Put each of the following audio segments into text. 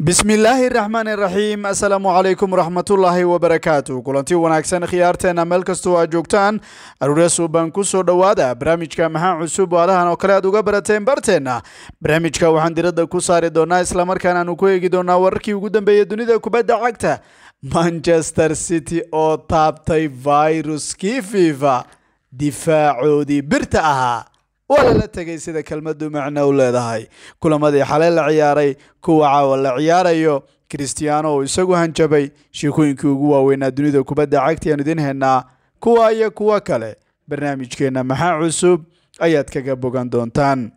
bismillaahi raxmaani raxiim assalaamu calaykum waraxmatullaahi wabarakaatu kulanti wanaagsan khiyaarteena meel kastoo aad joogtaan aruurya suuban ku soo dhowaada barnaamijka maxaa cusub waadahan oo kale aad uga barateen barteenna barnaamijka waxaan diradda ku saari doonaa islamarkaana aanu ku eegi doonaa wararkii ugu dambeeyey dunida kubadda cagta manchester city oo taabtay viruskii fifa difaacoodii birta ahaa waa lala tegay sida kelmadu macno u leedahay kulamadii xalay la ciyaaray kuwa caawa la ciyaarayo kristiyaano oo isagu hanjabay sheekooyinkii ugu waaweynaa dunida kubadda cagta ayaan idiin haynaa kuwa iyo kuwo kale barnaamijkeenna maxaa cusub ayaad kaga bogan doontaan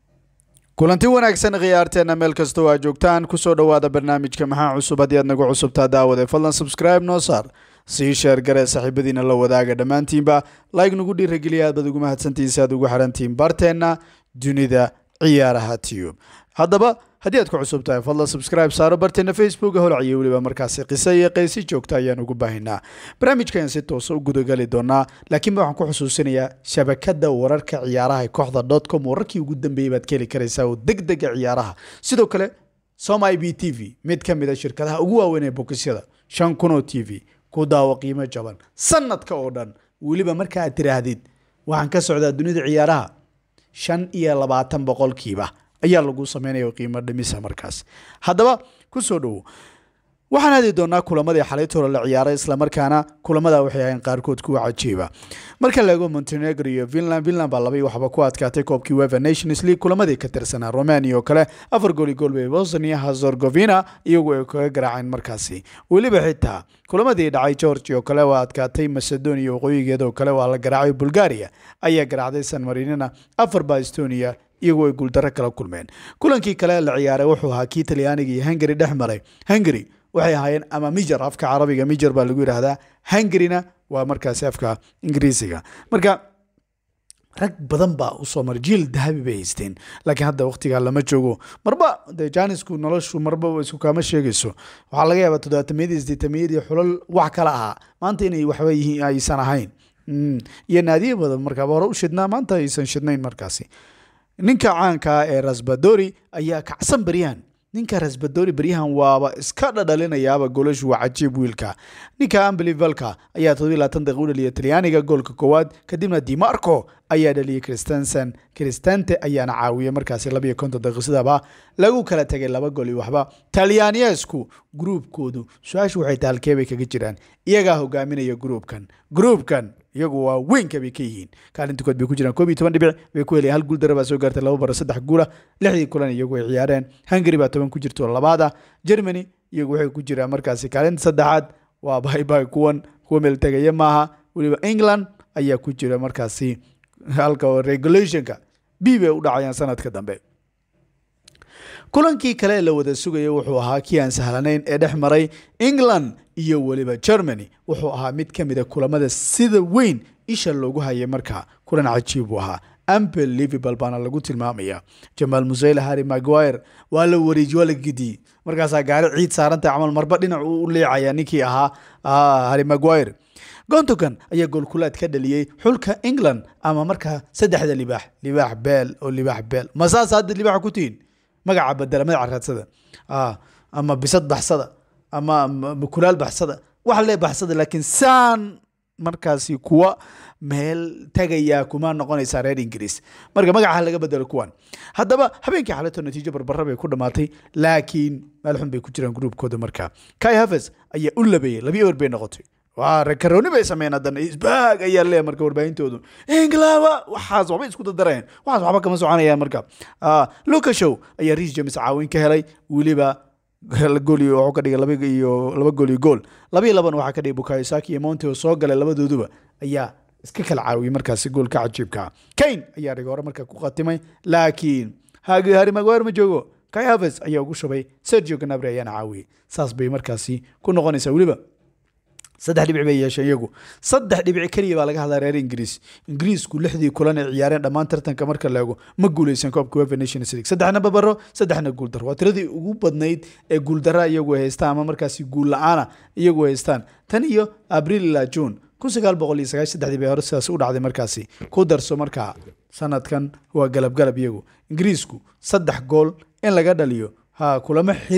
kulanti wanaagsan khiyaarteena meel kastoo aad joogtaan kusoo dhowaada barnaamijka maxaa cusub haddii aad nagu cusubtaa daawade fadlan subscribe noo saar sii sheer garee saaxiibadiina la wadaaga dhammaantiinba like nagu dhiirageliya aad baad ugu mahadsantihiin si aad ugu xidhantihiin barteenna dunida ciyaaraha tube haddaba haddii aad ku cusub tahay fadlan subscribe saaro barteena facebook holciyo weliba markaasi qiso iyo qaysi joogta ayaan ugu baahinaa barnaamijkan si toosa u gudagali doonaa laakiinba waxaan ku xusuusinayaa shabakada wararka ciyaaraha kooxda dotcom wararkii ugu dambeeyey baad ka heli karaysaa oo deg dega ciyaaraha sidoo kale som i b t v mid ka mid a shirkadaha ugu waaweyn ee bokisyada shan kunoo t v ku daawo qiimo jaban sanadka oo dhan weliba marka aad tiraahdid waxaan ka socdaa dunida ciyaaraha shan iyo labaatan boqolkiiba ayaa lagu sameynaya qiimo dhimisa markaas haddaba ku soo dhowo waxaan aadi doonaa kulamadii xalaytoola la ciyaaray islamarkaana kulamada waxay ahayn qaarkood kuwa cajiiba marka la eego montenegro iyo finland finland baa labai waxba ku adkaatay koobkii weva nations league kulamadii ka tirsanaa romania oo kale afar gooli gool bay bosnia hazorgovina iyagu ay kaga garaaceen markaasi weliba xitaa kulamadii dhacay georgi oo kale waa adkaatay macedonia waqooyigeeda oo kale waa la garaacay bulgaria ayaa garaacday san marinina afar baa estonia iyagoo ay guuldaro kala kulmeen kulankii kale la ciyaaray wuxuu ahaa kii talyaaniga iyo hungary dhex maray hungary waxay ahaayeen ama mijer afka carabiga mijer baa lagu yidhaahdaa hungaryna waa markaasi afka ingiriisiga marka rag badan baa usoo maray jiil dahabi bay haysteen laakiin hadda waqtigaa lama joogo marba de janisku noloshu marba isku kaama sheegayso waxaa laga yaabaa toddobaatamiyadii sideetamiyadii xulal wax kala ahaa maanta inay waxba yihiin aysan ahayn iyo naadiye badan markaaba hore u shidnaa maanta aysan shidnayn markaasi ninka caankaa ee rasbadori ayaa kacsan baryahan ninka rasbadori baryahan waaba iska dhadhalinayaaba golashu waa cajiib wiilka ninka ambelivalka ayaa todobiy labaatan daqiiq u dhaliyay talyaaniga goolka koowaad kadibna dimarco ayaa dhaliyay christensen cristante ayaana caawiyay markaasi labiyo konton daqiiq sidaba lagu kala tegay laba gool iyo waxba talyaaniyeesku gruubkoodu su-aashu waxay tahay halkee bay kaga jiraan iyagaa hogaaminaya gruubkan gruubkan iyagu waa weynka bay ka yihiin kaalinta kood bay ku jiraan koob iyo toban dhibic bay ku helayaan hal guul dara baa soo gaartay laba baro saddex guula lixdii kulan iyagu ay ciyaareen hungary baa toban ku jirto labaada germany iyagu waxay ku jiraan markaasi kaalinta saddexaad waa baybay kuwan kuwa meel tegaya maaha weliba england ayaa ku jira markaasi halka regulationka b bay u dhacayaan sanadka dambe kulankii kale ee la wada sugaya wuxuu ahaa kii aan sahlanayn ee dhex maray england iyo weliba germany wuxuu ahaa mid ka mid a kulamada sida weyn isha loogu hayay markaa kulan cajiib buu ahaa ampel liverpool baana lagu tilmaamaya jamaal museyl harry maguire waa la wareeji waa la gidiyey markaasaa gaari ciid saarantay camal marba dhinac uu u leecaya ninkii ahaa harry maguire gontogan ayaa goolkulaad ka dhaliyey xulka england ama markaa saddexda libaax libaax beel oo libaax beel masaas hadda libaaxa ku tihiin magaca badela magaca raadsada ama bisad baxsada ama kulaal baxsada waxa lee baxsada laakiin saan markaasi kuwa meel tagayaa kuma noqonaysaa reer ingiriis marka magaca laga bedelo kuwan haddaba habeenkii xaleto natiijo barbara bay ku dhamaatay laakiin meel xun bay ku jiraan gruubkooda markaa kai haves ayaa u labeeyey labi ewer bay noqotay waa rekarooni bay sameeyeen haddana isbaag ayaa leeyahay marka warbaahintoodu englawa waxaas waxbay isku dadareen waxaas waxba kama soconayaan marka luka show ayaa riis james caawin ka helay weliba gool wuxuu ka dhigay laba iyo laba gool iyo gool laba iyo laban waxaa ka dhigay bukayo saki iyo monte oo soo galay labadooduba ayaa iska kala caawiyey markaasi goolka cajiibka kane ayaa dhigay hore marka ku khatimay laakiin harry maguire ma joogo kai haves ayaa ugu shubay sergio ganabri ayaana caawiyey saas bay markaasi ku noqonaysaa weliba saddex dhibic bay yeesheen iyagu saddex dhibic keliya baa laga hadlaa reer ingiriis ingiriisku lixdii kulan ay ciyaareen dhammaan tartanka marka la eego ma guuleysan koobka wefa nations league saddexna babaro saddexna guuldaro waa tiradii ugu badnayd ee guuldara iyagu ay haystaan ama markaasi guul la-aana iyagu haystaan tan iyo abriil ilaa june kun sagaal boqol iyo sagaashan saddexdii bay hore sidaas u dhacday markaasi ku darso markaa sanadkan waa galab galab iyagu ingiriisku saddex gool in laga dhaliyo ha kulamo xiriira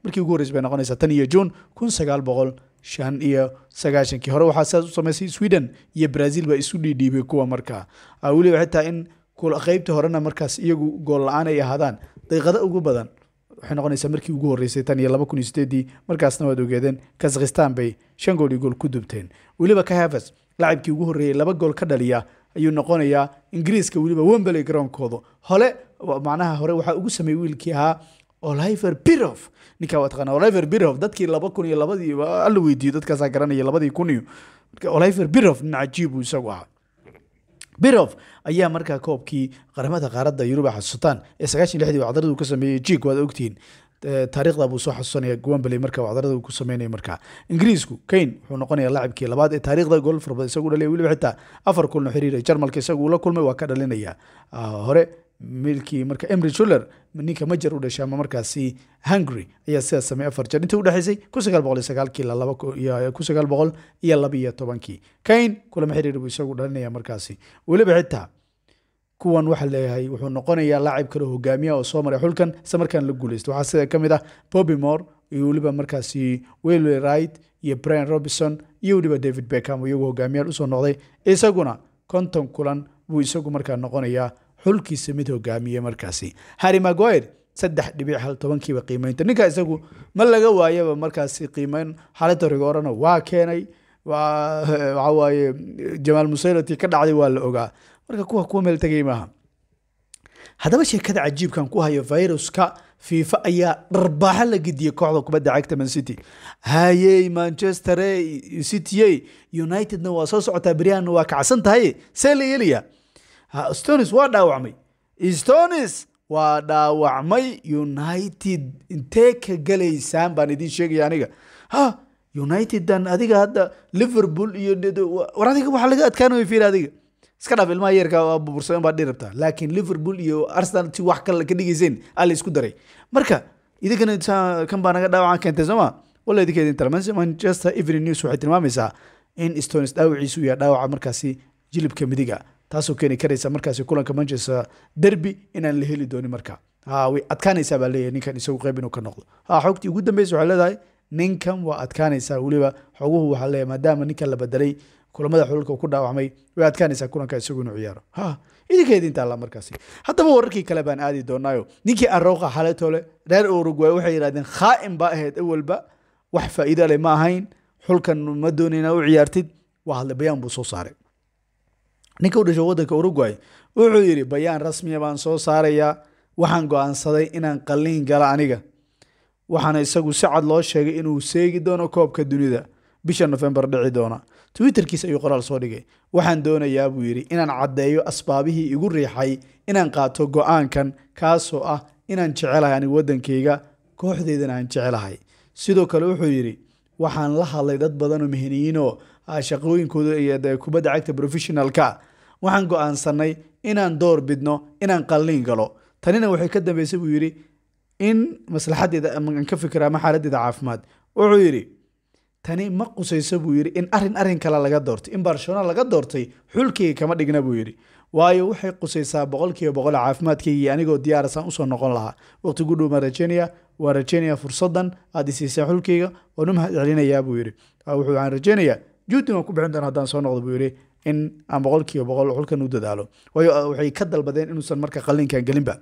markii ugu horreysay bay noqonaysaa tan iyo juun kun sagaal boqol shan iyo sagaashankii hore waxaa sidaas u samaysay sweden iyo brazil baa isu dhiidhiibay kuwa markaa weliba xitaa in qeybta horena markaas iyagu gool la-aan ay ahaadaan daqiiqada ugu badan waxay noqonaysaa markii ugu horreysay tan iyo laba kun iyo sideedii markaasna waad ogeedeen kazakhistan bay shan gool iyo gool ku dubteen weliba kahafas lacabkii ugu horreeyey laba gool ka dhaliya ayuu noqonayaa ingiriiska weliba wembley garoonkooda hole macnaha hore waxaa ugu sameeyey wiilkii ahaa oliver birof ninkaa waa taqaana oliver birof dadkii laba kun iyo labadii alla weydiiyo dadkaasaa garanaya labadii kun iyo oliver birof nin cajiib uu isagu ahaa birof ayaa markaa koobkii qaramada qaaradda yurub a xasuutaan ee sagaashan lixdii wacdaradu ka sameeyey jig waad ogtihiin taariikhda buu soo xasuusanaya wembley marka wacdarada uu ku sameynaya markaa ingiriisku kane wuxuu noqonaya laacibkii labaad ee taariikhda gool farbad isagu dhalay weliba xitaa afar kulno xiriira jarmalka isagu ula kulmay waa ka dhalinaya hore milkii marka emry shuller ninka majer u dhashay ama markaasi hungary ayaa sidaas sameeyey afar jeer intii udhexaysay kun sagaal boqol iyo sagaalkii ilaa laba kun sagaal boqol iyo laba iyo tobankii kane kulama xiriir buu isagu dhalinaya markaasi weliba xitaa kuwan waxaa leeyahay wuxuu noqonayaa laacib kale hogaamiya oo soo maray xulkan isla markaan la guuleysta waxaa sida ka mid ah bobby moore iyo weliba markaasi welway wright iyo brian robinson iyo weliba david beckham iyagu hogaamiyaal usoo noqday isaguna konton kulan buu isagu markaa noqonayaa xulkiisa mid hogaamiye markaasi harry maguire saddex dhibic hal tobankiiba qiimeynta ninka isagu ma laga waayaba markaasi qiimeyn xaaladda rigoorana waa keenay waxa waaye jamaal musaylati ka dhacday waa la ogaa marka kuwa kuwa meel tegay maaha haddaba sheekada cajiibkan ku hayo viruska fifa ayaa dharbaaxo la gediyey kooxda kubadda cagta man city hayey manchester city unitedna waa soo socotaa beryahanna waa kacsan tahay see la yeelaya stonis waa dhaawacmay stonis waa dhaawacmay united intee ka galaysaan baan idiin sheegaya aniga ha unitedan adiga hadda liverpool iyo war adiga waxaa laga adkaanaya fiir adiga iska dhaaf ilmaha yeerka burbursan baa dhirabta laakiin liverpool iyo arsenal si wax kale ka dhigayseen alla isku daray marka idinkana kan baa naga dhaawacan keentay sooma walla idinka idin tala manchester evening news waxay tilmaamaysaa in stones dhaawaciisu yahay dhaawaca markaasi jilibka midiga taasoo keeni karaysa markaasi kulanka manchester derby inaan la heli doonin marka way adkaanaysaa baa leeyahay ninkan isagu qayb inuu ka noqdo ha xogtii ugu dambeysa waxay leedahay ninkan waa adkaanaysaa weliba xoguhu waxaa leeyahay maadaama ninkan la bedelay kulamada xululka ku dhaawacmay way adkaanaysaa kulanka isagu inuu ciyaaro ha idinka idinta alla markaasi haddaba wararkii kale baan aadi doonaayo ninkii arooqa xaletole reer uruguay waxay yidhahdeen khaa'im baa ahayd awalba wax faa'iido leh ma ahayn xulkan ma doonayna u ciyaartid waa hadlay bayaan buu soo saaray ninka u dhashay waddanka uruguay wuxuu yidhi bayaan rasmiya baan soo saarayaa waxaan go-aansaday inaan qalliin gala aniga waxaana isagu si cad loo sheegay inuu seegi doono koobka dunida bisha nofembar dhici doona twitterkiis ayuu qoraal soo dhigay waxaan doonayaa buu yidhi inaan caddeeyo asbaabihii igu riixay inaan qaato go-aankan kaasoo ah inaan jecelahay anigu waddankayga kooxdeydana aan jecelahay sidoo kale wuxuu yidhi waxaan la hadlay dad badan oo meheniyiinoo shaqooyinkooda iyo kubadda cagta professionalka waxaan go-aansanay inaan door bidno inaan qalliin galo tanina waxay ka dambeysay buu yidhi in maslaxadeeda aan ka fikira ama xaaladdeeda caafimaad wuxuu yidhi tani ma qusayso buu yidhi in arin arin kale laga doortay in barcelona laga doortay xulkayga kama dhigna buu yidhi waayo waxay qusaysaa boqolkiiba boqol caafimaadkaygii anigoo diyaarasaan usoo noqon lahaa waqti gu dhowma rajeynaya waa rajeynaya fursadan aad isiisaan xulkayga waan u mahad celinayaa buu yidhi wuxuu aan rajeynayaa juudin waan ku bixin doona haddaan soo noqdo buu yidhi in aan boqolkiiba boqol xulkan u dadaalo waayo waxay ka dalbadeen inuusan marka qalliinkan gelinba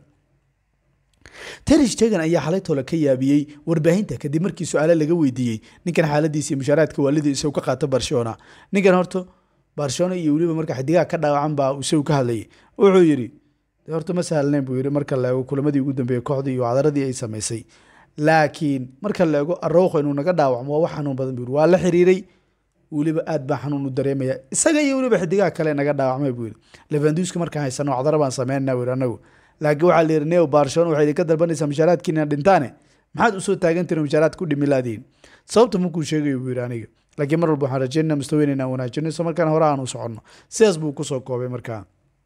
terish tegan ayaa xalay tole ka yaabiyey warbaahinta kadib markii su-aale laga weydiiyey ninkan xaaladiisa iyo mushaaraadka waalidii isagu ka qaato barcelona ninkan horta barcelona iyo weliba marka xidigaha ka dhaawacan baa isagu ka hadlayay wuxuu yidhi horta ma sahlneyn buu yidhi marka la eego kulamadii ugu dambeeyey kooxdii iyo cadaradii ay samaysay laakiin marka la eego arowqa inuu naga dhaawacmo waa wax xanuun badan buu yidhi waa la xiriiray weliba aad baa xanuun u dareemaya isaga iyo weliba xidigaha kale naga dhaawacmay buu yidhi levanduska markaan haysano cadaro baan sameynana buu yidhi anagu laakiin waxaa la yidhi neo barcelona waxay idinka dalbanaysaa mushaaraadkiina dhintaane maxaad usoo taagantihin mushaaraad ku dhimi laadiin sababta markuu sheegayo buu yidhi aniga laakiin mar walba waxaan rajeynana mustaweyn inaan wanaajino isla markaana hore aan u soconno sidaas buu kusoo koobay markaa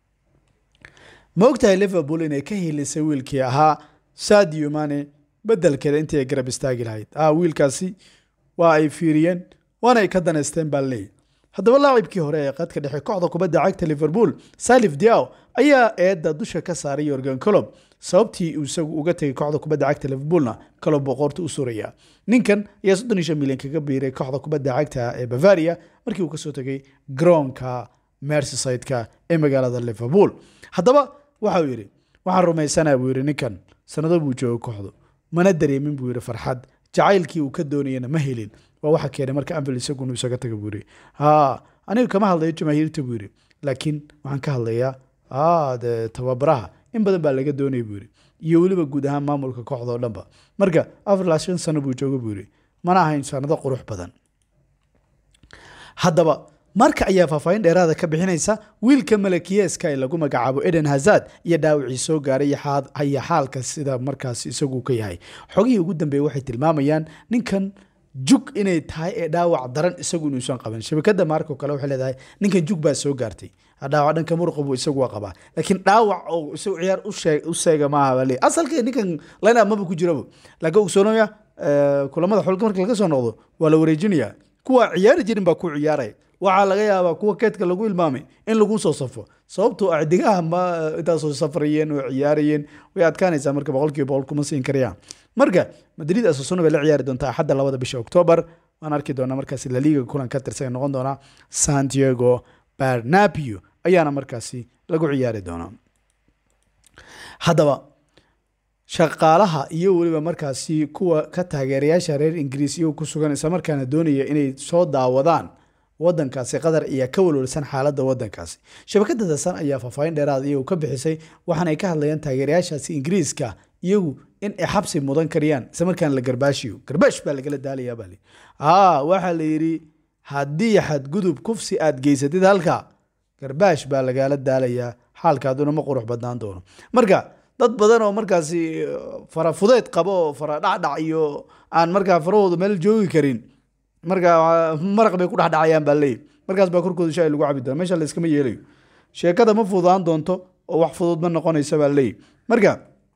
ma ogtahay liverpool inay ka hilisay wiilkii ahaa sadio mane bedelkeeda intii ay garab istaagi lahayd ah wiilkaasi waa ay fiiriyeen waana ay ka danaysteen baa leeyahy haddaba laacibkii hore ee qadka dhexe kooxda kubadda cagta liverpool salif diaw ayaa eedda dusha ka saaray yorgan colob sababtii uu isagu uga tegay kooxda kubadda cagta liverpoolna kaloo boqorta u suraya ninkan ayaa soddon iyo shan milyan kaga biiray kooxda kubadda cagta ee bavaria markii uu kasoo tegay garoonka merseyside-ka ee magaalada liverpool haddaba waxa uu yidhi waxaan rumaysanaa buu yidhi ninkan sanado buu jooga kooxdu mana dareemin buu yidhi farxad jacaylkii uu ka doonayana ma helin waa waxa keenay marka anvil isagunu isaga taga buu yidhi ha aniga kama hadlayo jamaahiirta buu yidhi laakiin waxaan ka hadlayaa de tababaraha in badan baa laga doonaya buu yidhi iyo weliba guud ahaan maamulka kooxda oo dhanba marka afar ilaa shan sano buu jooga buu yidhi mana ahayn sanado qurux badan haddaba marka ayaa faahfaahin dheeraada ka bixinaysa wiilka malakiyeeska ee lagu magacaabo eden hazard iyo dhaawacii soo gaaray iyo xaalka sida markaas isagu ka yahay xogihii ugu dambeeyey waxay tilmaamayaan ninkan jug inay tahay ee dhaawac daran isagu inuusan qaban shabakada maarko kale waxay leedahay ninkan jug baa soo gaartay dhaawac dhanka muruqa buu isagu waa qabaa laakiin dhaawac oo isagu ciyaar u sheega maaha baa leeyahy asalka ninkan line up maba ku jiraba laakiin ogsoonaya kulamada xulka marka laga soo noqdo waa la wareejinaya kuwa ciyaari jirin baa ku ciyaaraya waxaa laga yaabaa kuwa keedka lagu ilmaamay in lagu soo safo sababtoo acdigaha ma intaasoo safrayeen oo ciyaarayeen way adkaanaysaa marka boqolkiiba boqol kuma siin karayaan marka madrid asasuna bay la ciyaari doontaa axadda labada bisha octoobar waan arki doonaa markaasi laliga kulan ka tirsan noqon doonaa santiago barnapio ayaana markaasi lagu ciyaari doonaa haddaba shaqaalaha iyo weliba markaasi kuwa ka taageerayaasha reer ingiriis iyagoo ku sugan isla markaana doonaya inay soo daawadaan wadankaasi qatar ayaa ka walwalsan xaaladda wadankaasi shabakada dasan ayaa faahfaahin dheeraad iyagu ka bixisay waxaana ay ka hadlayaan taageerayaashaasi ingiriiska iyagu in ay xabsi mudan kariyaan isla markaana la garbaashiyo garbaash baa lagala daalayaa baa aa waxaa la yidhi haddii xadgudub kufsi aad geysatid halka garbaash baa lagala daalayaa xaalkaaduna ma qurux badnaan doono marka dad badan oo markaasi fara fudeed qabo oo fara dhacdhac iyo aan markaa farahooda meel joogi karin marka maraq bay ku dhexdhacayaan baa leeyahy markaas baa korkooda shay lagu cabi doona meesha la iskama yeelayo sheekada ma fududaan doonto oo wax fudud ma noqonaysa baa leeyahy marka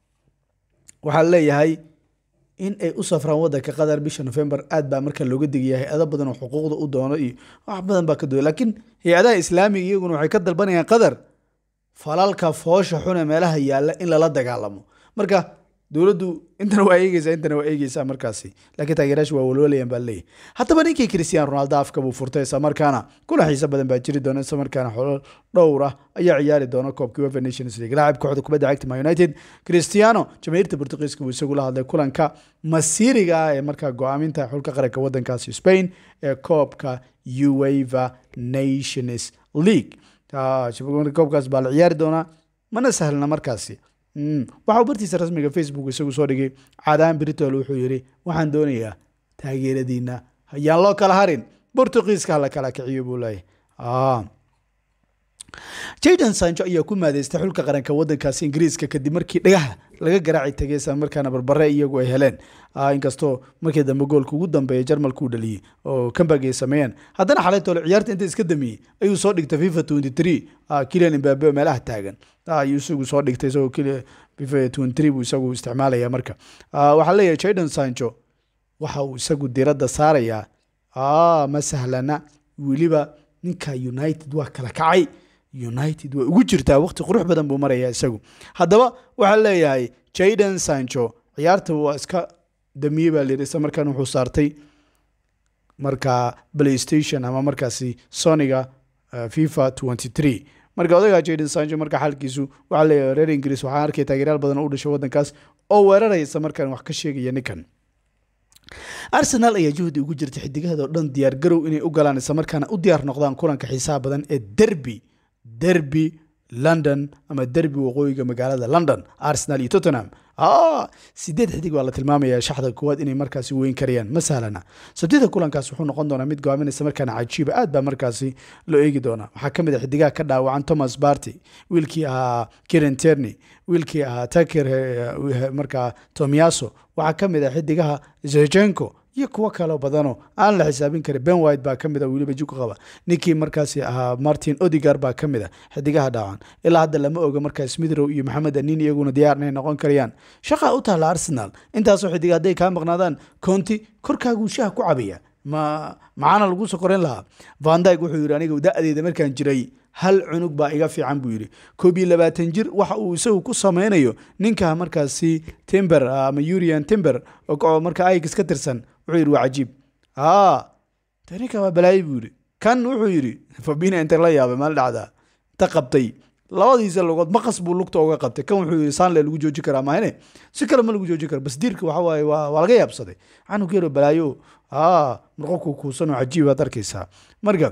waxaa leeyahay in ay u safraan wadanka qatar bisha november aad baa marka looga digaya hay-ado badan oo xuquuqda u doono iyo wax badan baa ka dooya laakiin hay-adaha islaamiga iyaguna waxay ka dalbanayaan qatar falalka foosha xune meelaha yaalla in lala dagaalamo marka dowladdu intana waa eegeysaa intana waa eegeysaa markaasi laakiin taageerayaashu waa walwalayaan baa leeyahy haddaba ninkii cristiano ronaldo afka buu furtay isla markaana kuna xiiso badan baa jiri doona isla markaana xolo dhowr ah ayaa ciyaari doona koobkii wefa nations league laacib kooxda kubadda cagta man united cristiano jamaahiirta portugiiska buu isagu la hadlay kulanka masiiriga ah ee markaa go-aaminta xulka qaranka wadankaasi spain ee koobka ueva nations league koobkaas baa la ciyaari doonaa mana sahlna markaasi waxa uu bartiisa rasmiga facebook isagu soo dhigay caadaan britol wuxuu yidhi waxaan doonayaa taageeradiina hayaan loo kala harin bortugiiska hala kala kiciyo buu leeyahy jaydan sancho ayaa ku maadeystay xulka qaranka wadankaasi ingiriiska kadib markii dhagaha laga garaaci tegay isla markaana barbare iyagu ay heleen inkastoo markii dambe goolka ugu dambeeya jarmalka uu dhaliyey oo kambag ay sameeyeen haddana xalay toole ciyaarta inta iska damiyey ayuu soo dhigtay fifa twenty three kilian imbabe meelaha taagan ayuu isagu soo dhigtay isagoo fifa twenty three buu isagu isticmaalaya marka waxaa leeyahay jaydan sancho waxa uu isagu diradda saarayaa ma sahlana weliba ninka united waa kala kacay united way ugu jirtaa waqti qurux badan buu marayaa isagu haddaba waxaa leeyahay jayden sancho ciyaarta waa iska damiyey baa layidhi isla markaan wuxuu saartay markaa playstation ama markaasi soniga fifa twenty three marka odagaa jayden sancho marka xaalkiisu waxaa leeyahay reer ingiriis waxaan arkay taageerayaal badan oo u dhashay waddankaas oo weeraraya isla markaan wax ka sheegaya ninkan arsenal ayaa juhdi ugu jirta xidigaheeda oo dhan diyaar garow inay u galaan isla markaana u diyaar noqdaan kulanka xiisaha badan ee derby derby london ama derby waqooyiga magaalada london arsenal iyo tottenham sideed xidig baa la tilmaamaya shaxda koowaad inay markaasi weyn karayaan ma sahlana sabtida kulankaas wuxuu noqon doonaa mid go-aaminaysa markaana cajiiba aad baa markaasi loo eegi doonaa waxaa ka mid a xidigaha ka dhaawacan thomas barty wiilkii ahaa kiren terny wiilkii ahaa taker markaa tomiaso waxaa ka mid a xidigaha zejenko iyo kuwo kaloo badanoo aan la xisaabin karin ben white baa ka mid a weliba jug qaba ninkii markaasi ahaa martin odigar baa ka mid a xidigaha dhaawan ilaa hadda lama oga markaa smithrow iyo maxamed anin iyaguna diyaar inay noqon karayaan shaqaa u taalla arsenal intaasoo xidiga hadday kaa maqnaadaan conti korkaaguu shaha ku cabaya ma macaana lagu soo korayn lahaa vandyg wuxuu yidhi aniga da-deeda markaan jiray hal cunug baa iga fiican buu yidhi koob iyo labaatan jir waxa uu isagu ku sameynayo ninka markaasi timber ama urian timber oo marka aix ka tirsan wuxuu yidhi waa cajiib aa de ninka waa balaayi buu yidhi kan wuxuu yidhi fabina inta la yaabay maal dhacdaa inta qabtay labadiisa lugood maqas buu lugta uga qabtay kan wuxuu yidhi saanle lagu jooji karaa maahine si kale ma lagu jooji karo bas diirka waxa waaye waa waa laga yaabsaday canug yaro balaayo aa marqobku kuusan oo cajiib baad arkaysaa marka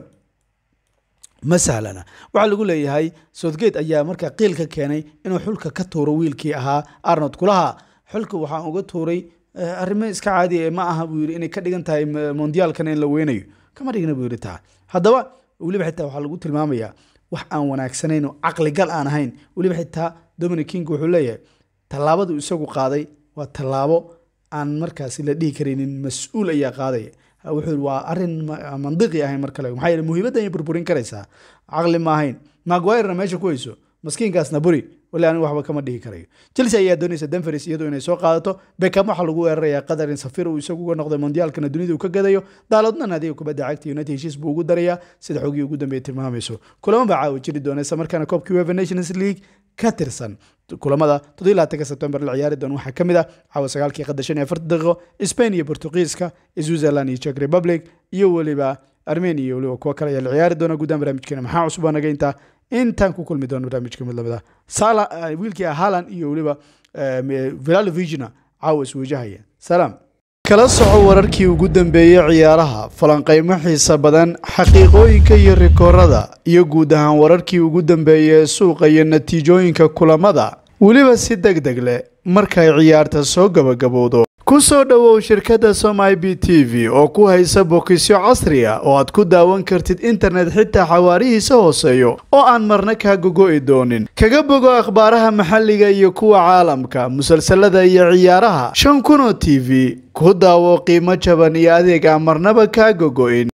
ma sahlana waxaa lagu leeyahay southgate ayaa markaa qiil ka keenay inuu xulka ka tuuro wiilkii ahaa arnold kulaha xulka waxaan uga tuuray arrimo iska caadi ma aha buu yidhi inay ka dhigan tahay mondiyaalkana in la weynayo kama dhigna buu yidhi taa haddaba weliba xitaa waxaa lagu tilmaamayaa wax aan wanaagsanayn oo caqligal aan ahayn weliba xitaa dominic king wuxuu leeyahay tallaabadu isagu qaaday waa tallaabo aan markaasi la dhihi karaynin mas-uul ayaa qaadaya wuxuu waa arin mandiqi ahayn mar kale maxaa yeele muhiimadda ayay burburin karaysaa caqli ma ahayn maguirena meesha ku hayso maskiinkaasna buri wali anigu waxba kama dhihi karayo chelsea ayaa doonaysa denveris iyadu inay soo qaadato beckham waxaa lagu weerarayaa qadar in safir uu isagu uga noqday mondiyaalkana dunida uu ka gadayo daaloodna naadiga kubadda cagta united heshiis buu ugu darayaa sida xogii ugu dambeeya tilmaamayso kulamo baa caawa jiri doona isla markaana koobkii uefa nations league ka tirsan kulamada toddobylaatanka sebtembar la ciyaari doona waxaa ka mid ah caawa sagaalkii qadar shan iyo afartan daqiiqo spain iyo portugiiska switzerland iyo czech republic iyo weliba armenia iyo weliba kuwa kale ayaa la ciyaari doona guddaan barnaamijkeena maxaa cusub naga intaa intaan ku kulmi doono barnaamijka mid lamida sala wiilkii haaland iyo weliba vilalovigna caawa iswajahaya salaam kala soco wararkii ugu dambeeyey ciyaaraha falanqaymo xiisa badan xaqiiqooyinka iyo rikoorada iyo guud ahaan wararkii ugu dambeeyey ee suuqa iyo natiijooyinka kulamada weliba si deg deg leh markay ciyaarta soo gabagabowdo ku soo dhowow shirkadda somai b t v oo ku haysa bokisyo casri ah oo aad ku daawan kartid internet xitaa xawaarihiisa hooseeyo oo aan marna kaa gogo'i doonin kaga bogo akhbaaraha maxalliga iyo kuwa caalamka musalsalada iyo ciyaaraha shan kun oo t v ku daawo qiimo jaban iyo adeeg aan marnaba kaa gogo'in